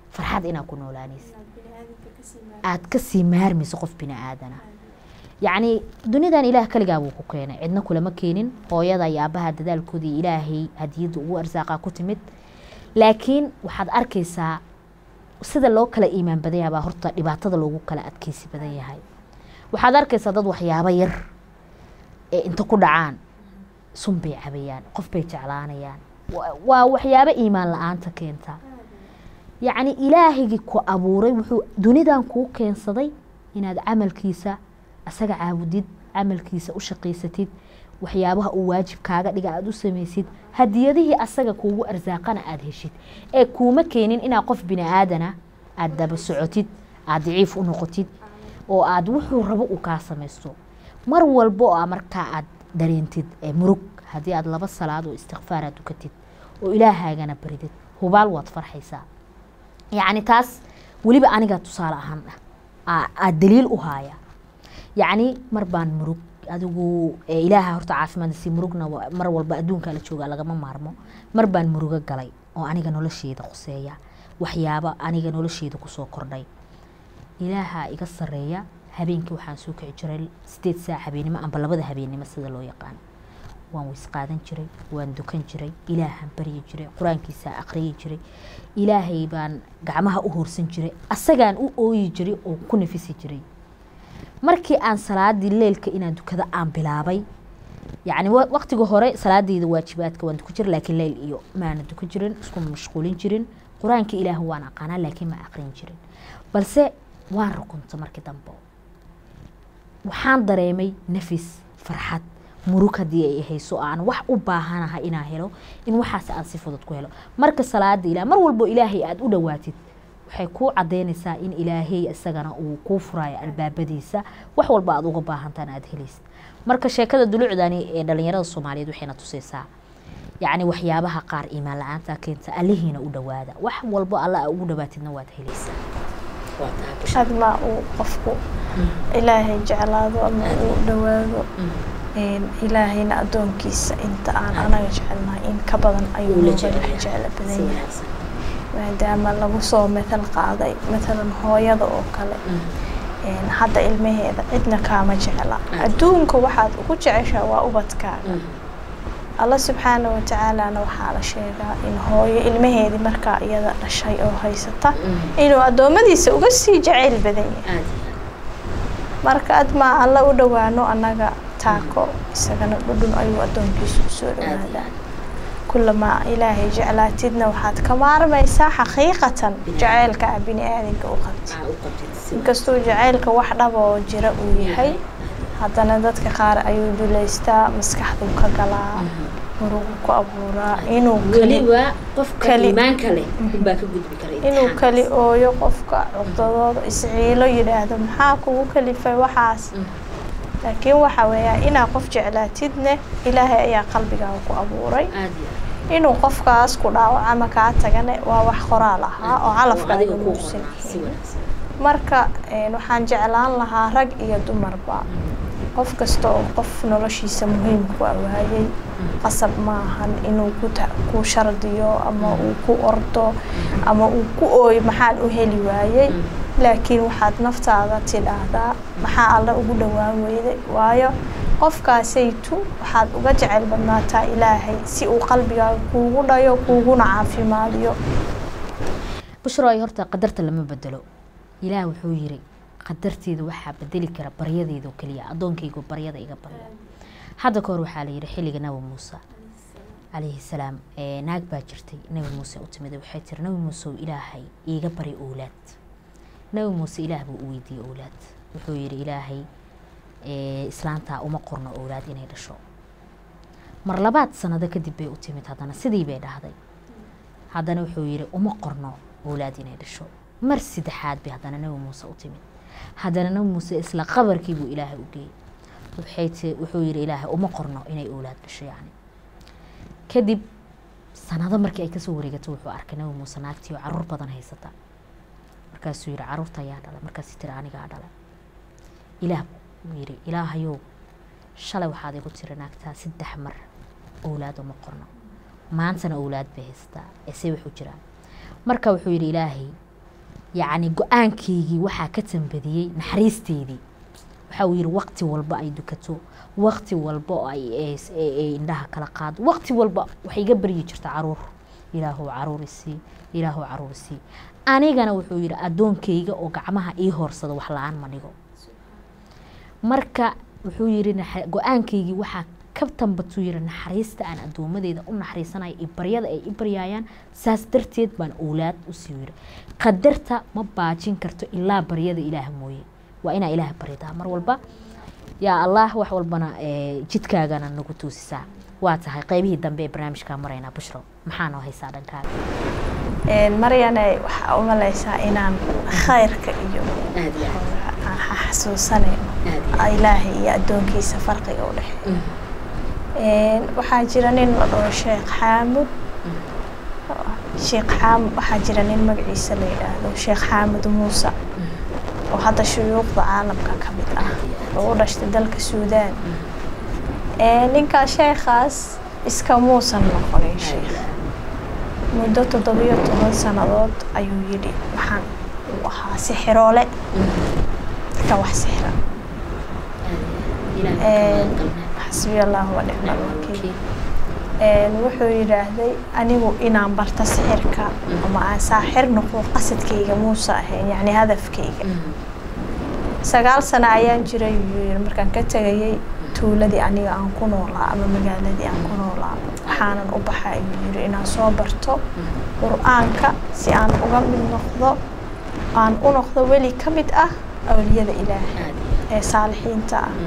farxad inaad ku noolaanaysid aad kasii maarmayso qof bini aadana yacni dunidan ilaah kaligaa buu ku keenay cidna kulama keenin hooyada iyo aabaha dadaalkoodii ilaahay hadiyadda ugu arsaaqaa ku timid laakiin waxaad arkaysaa sida loo kala iimaan badan yahay baa horta dhibaatada loogu kala adkeysi badan yahay waxaad arkaysaa dad waxyaabo yar ee inta ku dhacaan sun bay cabayaan qof bay jeclaanayaan waa waxyaabo iimaan la-aanta keenta yacni ilaahigii ku abuuray wuxuu dunidan kuu keensaday inaad camalkiisa asaga caabudid camalkiisa u shaqaysatid waxyaabaha uu waajib kaaga dhiga aada u samaysid hadiyadihii asaga kuugu arsaaqana aada heshid ee kuuma keenin inaad qof bini aadana aada daba socotid aada daciif u noqotid oo aada wuxuu rabo uu kaa samaysto mar walba oo markaa aada dareentid ee murug haddii aada laba salaad oo istikfaara dukatid oo ilaahagana baridid hubaal waad farxaysaa yacni taas weliba aniga tusaale ahaan ah aada daliil u haaya yacni mar baan murug adigu ilaaha horta caafimaad si murugna mar walba adduunka la jooga lagama maarmo mar baan murugo galay oo aniga nolosheeda khuseeya waxyaaba aniga nolosheeda kusoo kordhay ilaaha iga sareeya habeenkii waxaan soo kici jiray sideed saac habeenimo amba labada habeenimo sida loo yaqaan waan weys qaadan jiray waan dukan jiray ilaahaan baryi jiray qur-aankiisa aqriyi jiray ilaahay baan gacmaha u hoorsan jiray asagaan u ooyi jiray oo ku nafisi jiray markii aan salaadii leelka inaan dukado aan bilaabay yacni waqtiga hore salaadeyda waajibaadka waan dukan jiray laakiin leyl iyo maana dukan jirin isku mashquulin jirin qur-aanka ilaah waan aqaanaa laakiin ma aqrin jirin balse waan rukunta markii dambe waxaan dareemay nafis farxad murug haddii ay hayso aan wax u baahanaha inaan helo in waxaas aan si fudud ku helo marka salaada ilaah mar walbo ilaahay aada u dhowaatid waxay kuu cadeynaysaa in ilaahay isagana uu kuu furayo albaabadiisa wax walba aada uga baahantaan aada helaysid marka sheekada dulucdani ee dhalinyarada soomaaliyeed waxayna tusaysaa yacni waxyaabaha qaar iimaan la-aanta keenta allihiina u dhowaada wax walbo alla ugu dhowaatidna waad helaysaa admaa uu qofku ilaahay jeclaado ama uu dhowaado ilaahayna addoonkiisa inta aan anaga jecelnahay in ka badan ayuu nooga jeclo badan yahay maadaama lagu soo matal qaaday matalan hooyada oo kale hadda ilmaheeda cidna kaama jecla adduunka waxaad ugu jeceshaa waa ubadkaaga alla subxaana watacaalana waxaa la sheegaa in hooyo ilmaheedii markaa iyada dhashay oo haysata inuu addoommadiisa uga sii jacayl badan yahay marka admaa alla u dhowaano annaga taako isagana dhudhun ayuu addoonkiisu usoo dhawaadaa kulamaa ilaahay jeclaatidna waxaad ka maarmaysaa xaqiiqatan jacaylka a bini aadanka u qabti inkastuu jacaylka wax dhaba oo jira uu yahay haddana dadka qaar ayuu duleystaa maskaxduu ka galaa murugu ku abuuraa inuu inuu kali ooyo qofka curdadooda isciilo yidhaahdo maxaa kugu kalifay waxaas laakiin waxaa weeyaa inaa qof jeclaatidne ilaahay ayaa qalbigaaga ku abuuray inuu qofkaas ku dhaawac ama kaa tagane waa wax qoraal ahaa oo calafkaaga muusan marka waxaan jeclaan lahaa rag iyo dumarba qof kasta oo qof noloshiisa muhiimku a waayey qasab maahan inuu ku shardiyo ama uu ku ordo ama uu ku ooyo maxaan u heli waayey laakiin waxaad naftaada tidhaahdaa maxaa alla ugu dhowaan weyday waayo qofkaasaytu waxaad uga jecel badnaataa ilaahay si uu qalbigaaga kuugu dhayo kuuguna caafimaadiyo bushroy horta qadarta lama bedelo ilaah wuxuu yiri qadarteeda waxaa bedeli kara baryadeeda oo keliya addoonkaygu baryada iga barya hadda ka hor waxaa la yidhi xilliga nabi muuse calayhi salaam naag baa jirtay nabi muuse u timid waxay tiri nabi muuse ilaahay iiga bari owlaad nabi muuse ilaah buu u weydiiyey owlaad wuxuu yidhi ilaahay islaantaa uma qorno owlaad inay dhasho mar labaad sanado kadib bay u timid haddana sidii bay dhahday haddana wuxuu yidhi uma qorno owlaad inay dhasho mar saddexaad bay haddana nabi muuse u timid haddana nabi muuse isla qabarkii buu ilaahay u geeyey wuxuu yidhi ilaahay uma qorno inay owlaad dhasho yacni kadib sanado markii ay kasoo wareegato wuxuu arkay nabi muuse naagtii oo caruur badan haysata markaasuu yidhi caruurta ayaa dhalay markaasuu tiri anigaa dhalay ilaah buu yidhi ilaahayow shalay waxaad igu tiri naagtaa saddex mar owlaad uma qorno maantana owlaad bay haysataa ese wuxuu jiraa marka wuxuu yidhi ilaahay yacni go-aankaygii waxaa ka tambadiyey naxariisteydii waxa uu yidhi waqti walba ay dukato waqti walba oo ay ay- ay- ay indhaha kala qaado waqti walba waxay iga baryi jirta caruur ilaahow caruur isii ilaahow caruur isii anigana wuxuu yidhi addoonkayga oo gacmaha ii hoorsada wax la-aan ma dhigo marka wuxuu yidhi naxa- go-aankaygii waxaa ka tambatuu yidhi naxariista aan addoomadeeda u naxariisanaya iyo baryada ay i baryaayaan saas darteed baan owlaad usii yidhi qadarta ma baajin karto ilaa baryada ilaah mooye waa inaa ilaah baridaa mar walba yaa allah wax walbana eh, jidkaagana nagu toosisaa waa tahay qeybihii dambe ee barnaamijkaa maraynaa bushro maxaa noo haysaa dhankaaga maryane waxaa u malaysaa inaan khayrka iyo aan xasuusanayno ilaahay iyo addoonkiisa farqiga u dhexeeya waxaa jira nin la dhaho sheekh xaamud sheekh xaamud waxaa jira nin magaciisa la yidhaahdo sheekh xaamud muuse oo hadda shuyuuqda caalamka ka mid ah oo u dhashtay dalka suudaan ninkaa sheekhaas iska muusan noqonin sheekh muddo toddobiyo toban sannadood ayuu yidhi waxaan uu ahaa sixiroole ka wax sixra xasbiya allahu wa nicma alwakiil wuxuu yidhaahday anigu inaan barto sixirka ama aan saaxir noqdo qasadkayga muuse ahayn yacni hadafkayga sagaal sano ayaan jiray yuu yidhi markaan ka tegayay tuuladii aniga aan ku noolaa ama magaaladii aan ku noolaa waxaanan u baxa ayuu yidhi inaan soo barto qur-aanka si aan uga mid noqdo aan u noqdo weli ka mid ah awliyada ilaah ee saalixiinta ah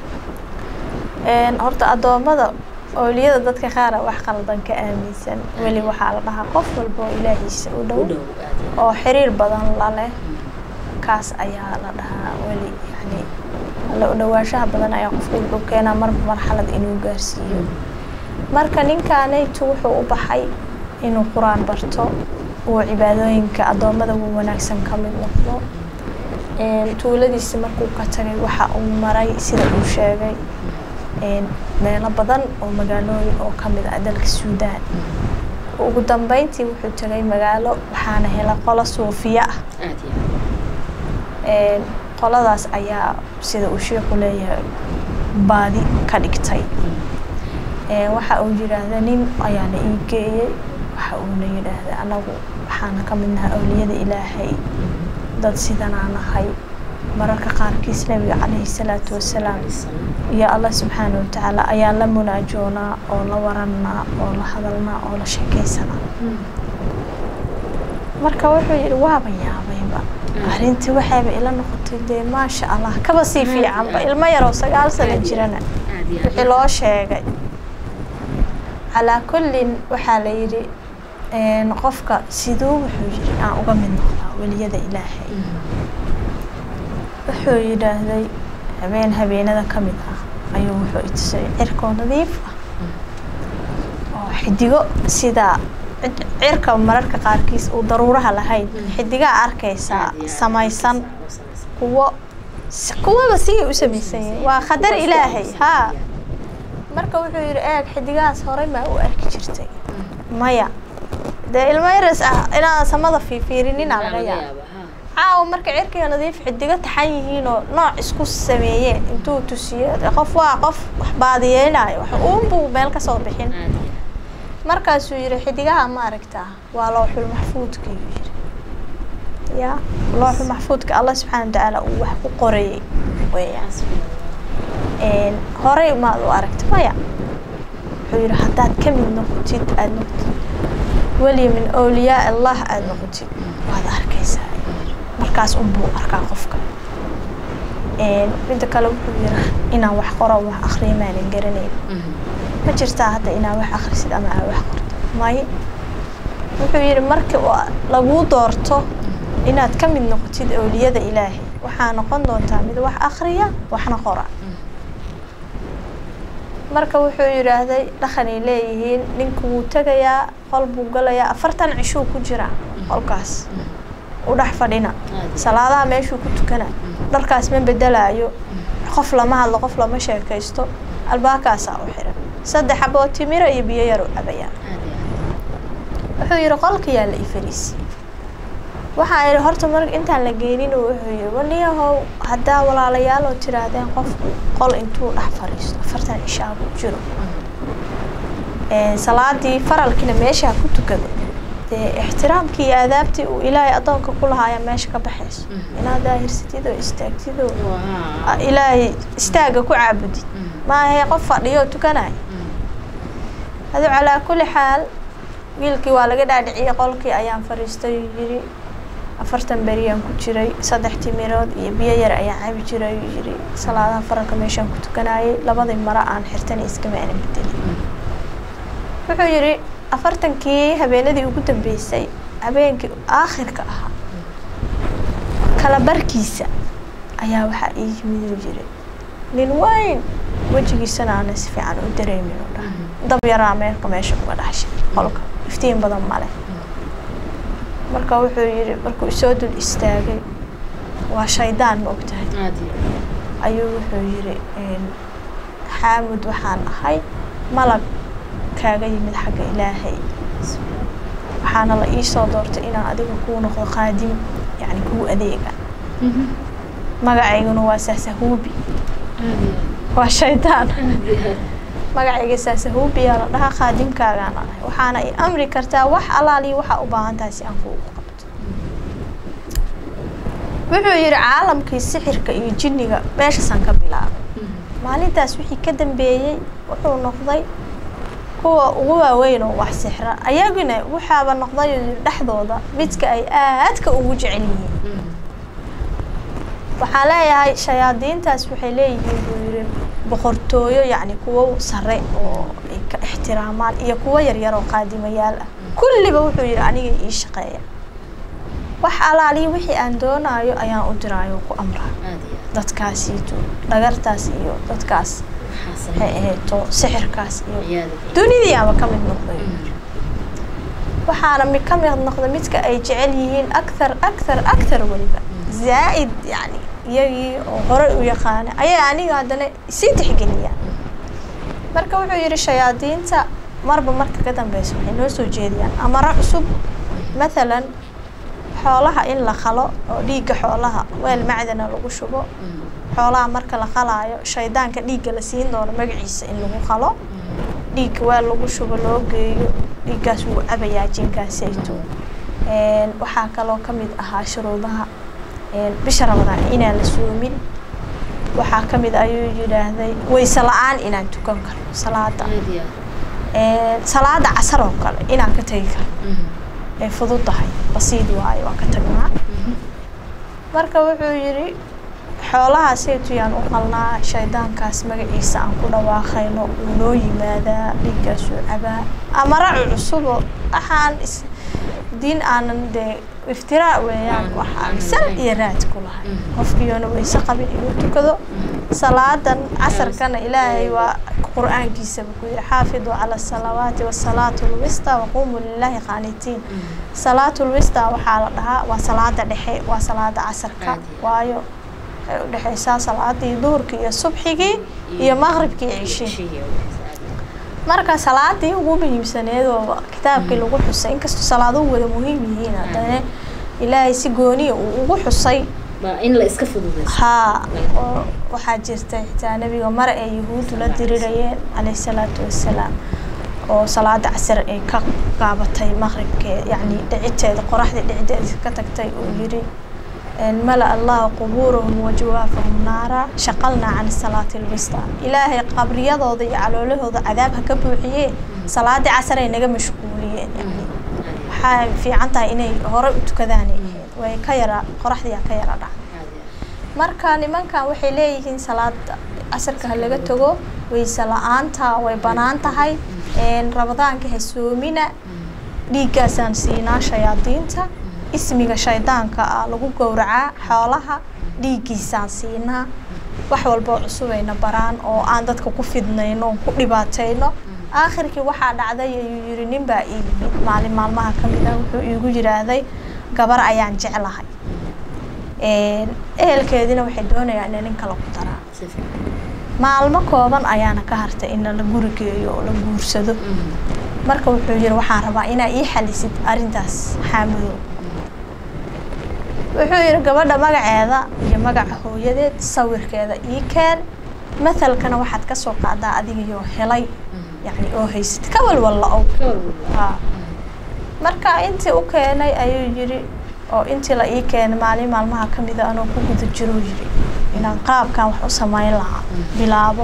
horta addoommada awliyada dadka qaara wax qaldan ka aaminsan weli waxaa la dhahaa qof walba oo ilaahiisa u dhow oo xiriir badan la leh kaas ayaa la dhahaa weli yani la dhawaanshaha badan ayaa qofku wuxuu keenaa marba marxalad inuu gaarsiiyo marka ninkaanaytu wuxuu u baxay inuu qur-aan barto uu cibaadooyinka addoommada uu wanaagsan ka mid noqdo tuuladiisi markuu ka tagay waxa uu maray sida uu sheegay meelo badan oo magaalooyin oo ka mid ah dalka suudaan ugu dambeyntii wuxuu tegay magaalo waxaana hela qolo suufiya ah qoladaas ayaa sida uu sheekhu leeyahay baadi ka dhigtay waxa uu yidhaahda nin ayaana ii geeyey waxa uuna yidhaahda anagu waxaana ka mid nahay awliyada ilaahay dad sidanaa nahay mararka qaarkiis nabiga calayhi salaatu wasalaam iyo allah subxaana watacaala ayaan la munaajoonaa oo la warannaa oo la hadalnaa oo la sheekaysanaa marka wuxuu yidhi waaba yaabayba arrintii waxayba ila noqotay dee maasha allah kaba sii fiicanba ilmo yaroo sagaal sano jirana wixii loo sheegay calaa kullin waxaa la yidhi qofka siduu wuxuu yidhi aan uga mid noqdaa weliyada ilaahay wuxuu yidhaahday habeen habeenada ka mid ah ayuu wuxuu itusay cirkoo nadiif ah oo xidigo sidaa cirka mararka qaarkiis uu daruuraha lahayn xidigaa arkaysaa samaysan kuwo kuwaba sigay u samaysan yihiin waa qadar ilaahay haa marka wuxuu yidhi eeg xidigahaas horey maa u arki jirtay maya dee ilmo yaras ah inaan samada fiifiirinina laga yaaba caawa marka cirkiga nadiif xidigo taxan yihiinoo nooc isku sameeyeen intuu tusiyo qof waa qof wax baadiyeynayo wax uunbuu meel ka soo bixin markaasuu yidhi xidigaha ma aragtaa waa looxul maxfuudka yuu yidhi ya looxul maxfuudka allah subxaana watacaala uu wax ku qorayey weeyaan horey maad u aragta maya wuxuu yidhi haddaad ka mid noqotid aada noqotid weli min awliyaa allah aada noqotid waad arkaysaa markaas unbuu arkaa qofka midda kale wuxuu yidhi inaan wax qoro wax akriyo maanan garanayn ma jirtaa hadda inaa wax akrisid ama aa wax qorto maye wuxuu yidhi marka laguu doorto inaad ka mid noqotid awliyada ilaahay waxaa noqon doontaa mid wax akriya waxna qora marka wuxuu yidhaahday dhaqanay leeyihiin ninka wuu tegayaa qol buu galayaa afartan cishuu ku jiraa qolkaas u dhex fadhina salaadaha meeshuu ku tukana dharkaas ma bedelaayo qof lama hadlo qof lama sheekaysto albaabkaasaa u xiran saddex xaboo timira iyo biyo yar u cabayaa wuxuu yidhi qolkayaa la i fariisiye waxaa idhi horta mar intaan la geenin wuxuu yidhi waniyahow haddaa walaalayaaloo tiraahdeen qof qol intuu dhex fadhiisto afartan cishaa ku jiro salaadii faralkiina meeshaa ku tukado dee ixtiraamkii iyo aadaabtii uu ilaahay addoonka ku lahaaya meesha ka baxayso inaad daahirsatid oo istaagtid oo ilaahay istaaga ku caabudid maahe qof fadhiyo oo tukanaya adu calaa kulli xaal wiilkii waa laga dhaadhiciyey qolkii ayaan fadhiistay yidhi afartan beriyaan ku jiray saddex timirood iyo biyo yar ayaan cabi jiray uu yidhi salaadaha faralka meeshaan ku tukanayay labadii maro aan xirtana iskama aanan bedelin wuxuu yidhi afartankii habeenadii ugu dambeysay habeenkii aakhirka ahaa kala barkiisa ayaa waxaa ii yimid uu yidhi nin weyn wejigiisana aana si fiican u dareemin u dhaha dab yaraa meelka meesha uga dhashay qolka iftiin badan male marka wuxuu yidhi markuu isoo dul istaagay waa shaydaan ma ogtahay ayuu wuxuu yidhi xaamud waxaan ahay malag kaaga yimid xagga ilaahay waxaana la ii soo doortay inaan adiga kuu noqdo qaadim yani kuu adeega magacayguna waa saasahuubi waa shaydaan magacayga saasahuubiyaa la dhahaa qaadimkaagaana ahay waxaana i amri kartaa wax alaaliyo waxaa u baahan tahay si aan kuugu qabto wuxuu yidhi caalamkii sixirka iyo jinniga meeshaasaan ka bilaabay maalintaas wixii ka dambeeyey wuxuu noqday kuwa ugu waaweyn oo wax sixra ayaguna waxaaba noqday dhexdooda midka ay aadka ugu jecel yihiin waxaan leeyahay shayaadiintaas waxay leeyihiin buu yidhi boqortooyo yacni kuwo sare oo ay ka ixtiraamaan iyo kuwo yaryar oo qaadimayaal ah kulliba wuxuu yidhi aniga ii shaqeeya wax alaaliyo wixii aan doonaayo ayaan u diraayo oo ku amraa dadkaasiito dhagartaas iyo dadkaas waxay ahayto sixirkaas iyo dunidii ama ka mid noqday waxaana mi ka mid noqda midka ay jecel yihiin akthar akthar akthar weliba zaa'id yani iyagii oo horey u yaqaana ayay aniga haddana sii tixgeliyaan marka wuxuu yidhi shayaadiinta marba marka ka dambeysa waxay noo soo jeediyaan amaro cusub mathalan xoolaha in la qalo oo dhiigga xoolaha weel macdana lagu shubo xoolaha marka la qalaayo shaydaanka dhiigga la siin doono magaciisa in lagu qalo dhiigga weel lagu shubo loo geeyo dhiiggaas wuu cabayaa jinkaasayto waxaa kaloo ka mid ahaa shuruudaha bisha ramadaan inaan la soomin waxaa ka mid ayuu yidhaahday wayse la-aan inaan tukan karo salaada salaada casar oo kale inaan ka tegi karo ay fudud tahay basiid waayo waan ka tagnaa marka wuxuu yidhi xoolaha saytuyaan u qalnaa shaydaankaas magaciisa aan ku dhawaaqayno wuu noo yimaadaa dhiiggaasuu cabaa amaracu cusubo waxaan diin aanan dee iftiraa weeyaan waxaan sal iyo raad ku lahay qofkiyoona wayse qabin inuu tukado salaadan casarkana ilaahay waa qur-aankiisaba ku yidhi xaafiduu cala asalawaati wasalaatu lwista waquumuu lilaahi qaanitiin salaatu lwista waxaa la dhahaa waa salaada dhexe waa salaada casarka waayo waxay u dhexeysaa salaadii duhurkii iyo subxigii iyo maqribkii cishii marka salaadii ugu muhiimsaneed oo kitaabkii lagu xusay inkastoo salaaduhu wada muhiim yihiin haddana ilaahay si gooniya uu ugu xusay in la iska fududeyso haa oo waxaa jirta xitaa nebiga mare ay yahuuddu la dirirayeen calayhi salaatu wassalaam oo salaada casir ay ka qaabatay maqribkee yacni dhiciteeda qoraxdii dhicideeda ka tagtay uu yidhi mala allahu qubuurahum wajawaafahum naara shaqalnaa can salaati lwista ilaahay qabriyadooda iyo caloolahooda cadaab ha ka buuxiyee salaadii casar ay naga mashquuliyeen yani waxaa fiican tahay inay hore u tukadaanay ahayd way ka yara qoraxdiyaa ka yara dhacday marka nimankan waxay leeyihiin salaada casarka ha laga tago wayse la-aanta way banaan tahay rabadaanka ha soomina dhiiggaasaan siinaa shayaadiinta ismiga shaydaanka ah lagu gowracaa xoolaha dhiiggiisaan siinaa wax walboo cusubayna baraan oo aan dadka ku fidnayno oon ku dhibaatayno aakhirkii waxaa dhacday ayuu yidhi nin baa ii yimid maalin maalmaha ka mid ah wuxuu iigu yidhaahday gabar ayaan jeclahay ehelkeediina waxay doonayaan inay nin kale ku daraa maalmo kooban ayaana ka hartay in la guri geeyo oo la guursado marka wuxuu yidhi waxaan rabaa inaa ii xalisid arrintaas xaamudow wuxuu yidhi gabadha magaceeda iyo magaca hooyadeed sawirkeeda ii keen mathalkana waxaad ka soo qaadaa adigayoo helay yacni oo haysat ka walwalla ow haa marka intii u keenay ayuu yidhi oo intii la ii keenay maalin maalmaha ka mida anoo ku guda jiruu yidhi inaan qaabkan wax u samayn lahaa bilaabo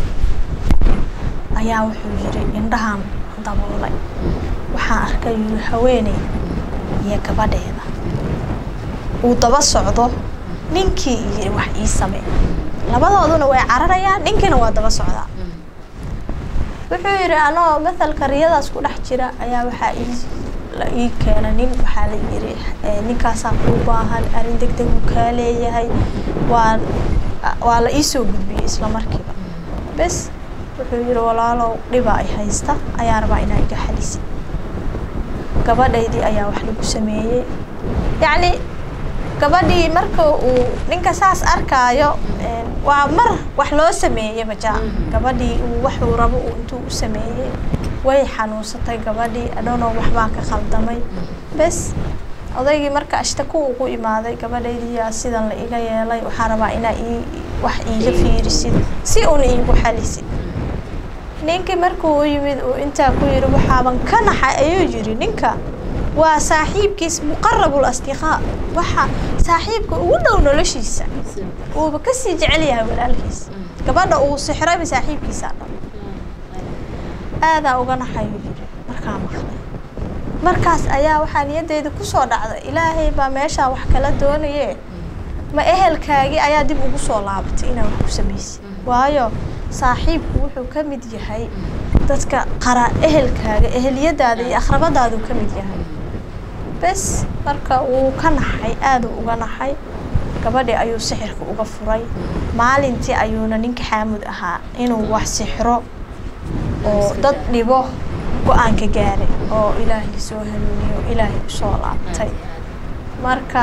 ayaa wuxuu yidhi indhahan daboolay waxaan arkay yidhi haweeney iyo gabadheeda uu daba socdo ninkii yidhi wax ii samey labadooduna way cararayaan ninkiina waa daba socdaa wuxuu yidhi anoo mathalka riyadaas ku dhex jira ayaa waxaa ii la ii keena nin waxaa la yidhi ninkaasaa kuu baahan arrin deg deg uu kaa leeyahay waa waa la ii soo gudbiyey isla markiiba bes wuxuu yidhi walaalow dhiba ay haysta ayaa rabaa inaa iga xalisid gabadhaydii ayaa wax lagu sameeyey yacni gabadhii marka uu ninka saas arkaayo waa mar wax loo sameeyey bajaa gabadhii uu waxuu rabo uu intuu u sameeyey way xanuunsatay gabadhii adhoonoo waxbaa ka khaldamay bes odaygii marka ashtaku ugu imaaday gabadhaydii yaa sidan la iga yeelay waxaa rabaa inaa ii wax iiga fiirisid si uuna iigu xalisid ninkii markuu u yimid uu intaa ku yidhi waxaaban ka naxay ayuu yidhi ninka waa saaxiibkiis muqarabul asdiqaa waxa saaxiibka ugu dhow noloshiisa uuba kasii jecel yahay walaalkiis gabadha uu sixrayba saaxiibkiisaa dhan aadaa uga naxayuu yidhi markaa maqlay markaas ayaa waxaa niyadeyda kusoo dhacday ilaahay baa meeshaa wax kala doonayee ma ehelkaagii ayaa dib ugu soo laabatay inaa wax ku samaysid waayo saaxiibku wuxuu ka mid yahay dadka qara ehelkaaga eheliyadaada iyo akhrabadaaduu ka mid yahay bes marka wuu ka naxay aaduu uga naxay gabadhii ayuu sixirka uga furay maalintii ayuuna ninka xaamud ahaa inuu wax sixro oo dad dhibo go-aanka gaaray oo ilaahay soo hanuuniyo oo ilaahay usoo laabtay marka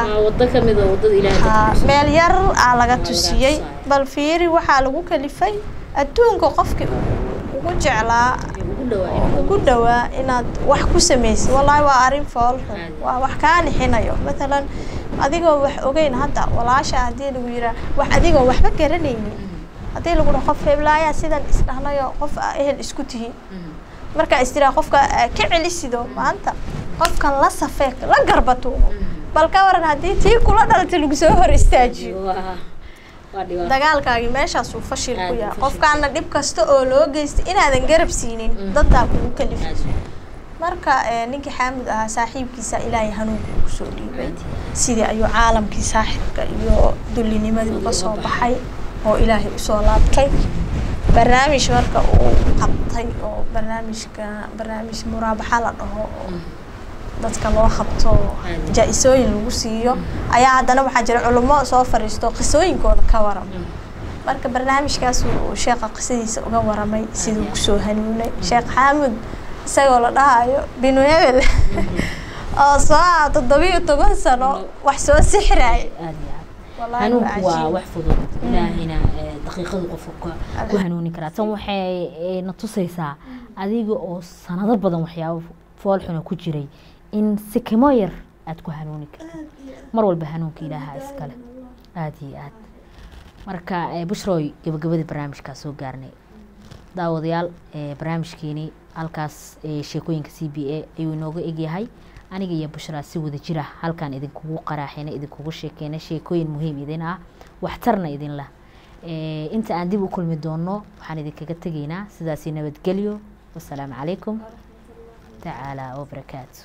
meel yar aa laga tusiyey bal fiiri waxaa lagu kalifay adduunka qofkii ugu jeclaa ugu dhawaa inaad wax ku samaysid wallaahi waa arrin foolxun waa wax kaa nixinayo matalan adigoo wax ogeyn hadda walaasha haddii lagu yiraa wax adigoo waxba garanaynin haddii lagu dhaho qof heblaayaa sidan isdhahnayo qof a ehel isku tihiin markaa istiraa qofka ka celisido maanta qofkan la safee la garbatuumo bal ka waran haddii tii kula dhalata lagu soo hor istaajiyo dagaalkaagii meeshaasuu fashil ku yahay qofkaana dhib kasta oo loo geystay inaadan garab siinin daddaa kugu kalifay marka ninkii xaamud ahaa saaxiibkiisa ilaahay hanuunka ugu soo dhiibay sidii ayuu caalamkii saaxibka iyo dullinimadii uga soo baxay oo ilaahay usoo laabtay barnaamij marka uu qabtay oo barnaamijka barnaamij muraabaxa la dhaho oo dadka loo qabto jaa-isooyin lagu siiyo ayaa haddana waxaa jira culummo soo fariisto qisooyinkooda ka warama marka barnaamijkaas uu sheekha qisadiisa uga waramay siduu kusoo hanuunay sheekh xaamud isagoo la dhahayo binu hebel oo soo toddobiyo toban sano wax soo sixraay hanuunku waa wax fudud ilaahayna daqiiqadu qofka ku hanuuni karaa tan waxay na tusaysaa adiga oo sanado badan waxyaabo foolxuna ku jiray in si kimo yar aada ku hanuuni kartid mar walba hanuunka ilaaha iskale aada iyo aad marka bushroy gabagabadii barnaamijkaa soo gaarnay daawadayaal barnaamijkeeni halkaas sheekooyinka c b a ayuu inooga egyahay aniga iyo bushraa si wada jira halkaan idinkugu qaraaxina idinkugu sheekeyna sheekooyin muhiim idin ah waxtarna idin lah inta aan dib u kulmi doono waxaan idinkaga tegaynaa sidaasi nabadgelyo wasalaamu calaykum tacaala wabarakaatu